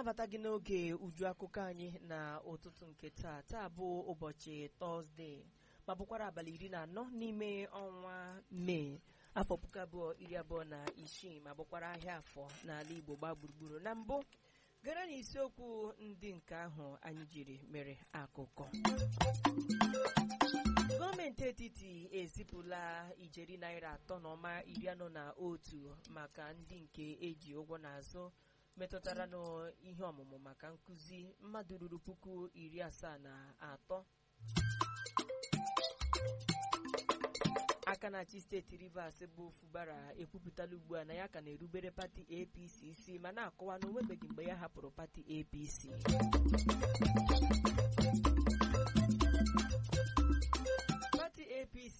na-anabata gị n'oge uju akụkọ anyị na ụtụtụ nke taa taa bụ ụbọchị tọzdee ma bụkwara abalị iri na anọ n'ime ọnwa mee afọ puku abụọ iri abụọ na isii ma bụkwara ahịa afọ n'ala igbo gbaa gburugburu na mbụ gara na isiokwu ndị nke ahụ anyị jiri mere akụkọ gọọmenti etiti ezipụla ijeri naira atọ na ọma iri anọ na otu maka ndị nke eji ụgwọ n'azụ metụtara n'ihe ọmụmụ maka nkụzi mmadụ ruru puku iri asaa na atọ aka na-achị steeti rivers bụ fubara ekwupụtala ugbu a na ya ka na-erubere pati apc isi ma na-akọwa na onwebeghị mgbe ya hapụrụ pati apc pati apc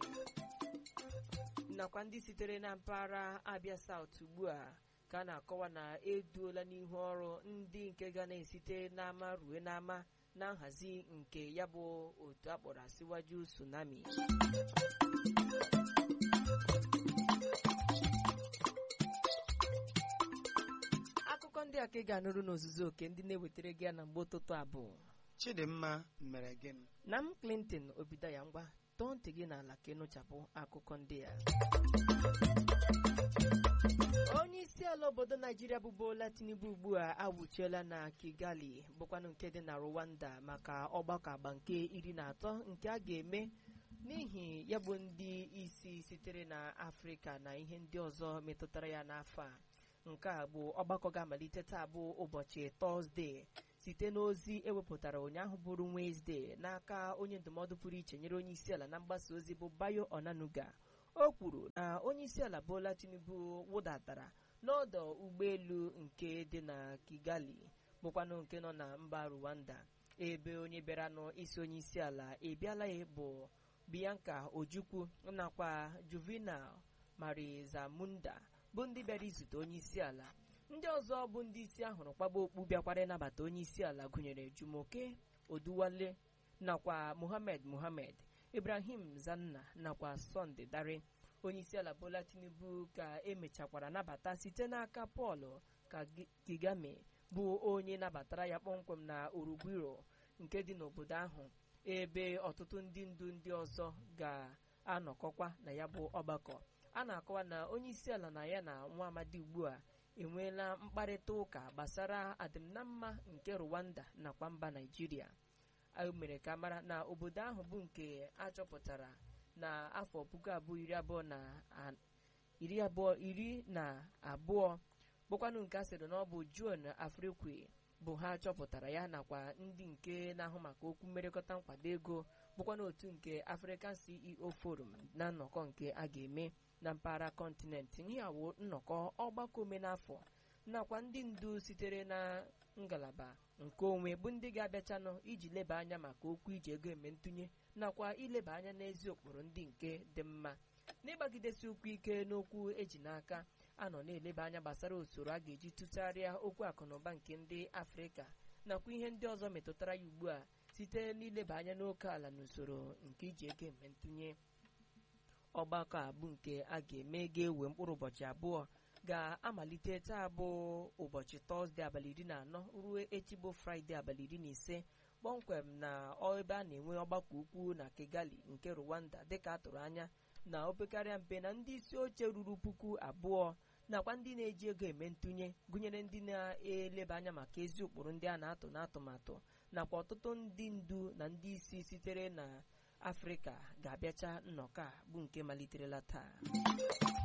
nakwa ndị sitere na mpaghara abia saut ugbu a ka a na-akọwa na eduola n'ihu ọrụ ndị nke ga na-esite n'ama rue n'ama na nhazi nke ya bụ otu akpọrọ asịwaju tsunami akụkọ ndị a ka ị ga-anụrụ n'ozuzu oke ndị na-ewetara gị ya na mgbe ụtụtụ abụọ chidimma mere gịnị na m clinton obidaya ngwa tọọ ntị gị n'ala ka ịnụchapụ akụkọ ndị a onye isi ala obodo naijiria bụ Bola Tinubu ugbu a awụchiela na Kigali bụkwanụ nke dị na Rwanda maka ọgbakọ agba nke iri na atọ nke a ga-eme n'ihi ya bụ ndị isi sitere na Afrịka na ihe ndị ọzọ metụtara ya n'afọ a nke a bụ ọgbakọ ga-amalite taa bụ ụbọchị Tọzdee site n'ozi ewepụtara ụnyaahụ bụrụ Wenesde n'aka onye ndụmọdụ pụrụ iche nyere onye isi ala na mgbasa ozi bụ Bayo Onanuga o kwuru na onye isi ala Bola Tinubu wụdatara n'ọdọ ụgbọelu nke dị na Kigali bụkwanụ nke nọ na mba Rwanda ebe onye bịaranụ isi onye isi ala ebiala ya bụ Bianca Ojukwu nakwa Juvenal Marizamunda bụ ndị bịara izute onye isi ala ndị ọzọ bụ ndị isi ahụrụ kwaba okpu bịakwara ịnabata onye isi ala gụnyere Jumoke Oduwale nakwa Mohammed Mohammed Ibrahim Zanna nakwa Sunday Dare onye isi ala Bola Tinubu ka emechakwara nabata site n'aka Paul Kagame bụ onye nabatara ya kpọmkwem na Urugwiro nke dị n'obodo ahụ ebe ọtụtụ ndị ndu ndị ọzọ ga-anọkọkwa na ya bụ ọgbakọ a na-akọwa na onye isi ala na ya na nwa amadi ugbu a enweela mkparịta ụka gbasara adịmnamma nke Rwanda nakwa mba Naịjirịa o mere ka mara na obodo ahụ bụ nke achọpụtara na afọ puku abụọ iri abụọ na iri abụọ iri na abụọ bụkwanụ nke a sịrị na ọ bụ John Afrique bụ ha chọpụtara ya nakwa ndị nke na-ahụ maka okwu mmerịkọta nkwado ego bụkwanụ otu nke African CEO Forum na nnọkọ nke a ga-eme na mpaghara kọntinent nyawo nnọkọ ọgbakọ omenafọ nakwa ndị ndu sitere na ngalaba nke onwe bụ ndị ga-abịachanụ iji leba anya maka okwu iji ego eme ntụnye nakwa ileba anya n'ezi ụkpụrụ ndị nke dị mma n'ịgbagidesi ụkwụ ike n'okwu eji n'aka anọ na-eleba anya gbasara usoro a ga-eji tụgharịa okwu akụnụba nke ndị afrịka nakwa ihe ndị ọzọ metụtara ya ugbu a site n'ileba anya n'oke ala na usoro nke iji ego eme ntụnye ọgbakọ a bụ nke a ga-eme ga-ewe mkpụrụ ụbọchị abụọ ga-amalite taa bụ ụbọchị tọzdee abalị iri na anọ ruo echi bụ fraịde abalị iri na ise kpọmkwem na ebe a na-enwe ọgbakọ ukwu na Kigali nke Rwanda dịka a tụrụ anya na opekarịa mpe na ndị isi oche ruru puku abụọ nakwa ndị na-eji ego eme ntụnye gụnyere ndị na-eleba anya maka ezi ụkpụrụ ndị a na-atụ n'atụmatụ nakwa ọtụtụ ndị ndu na ndị isi sitere na Afrịka ga-abịacha nnọkọ a bụ nke maliterela taa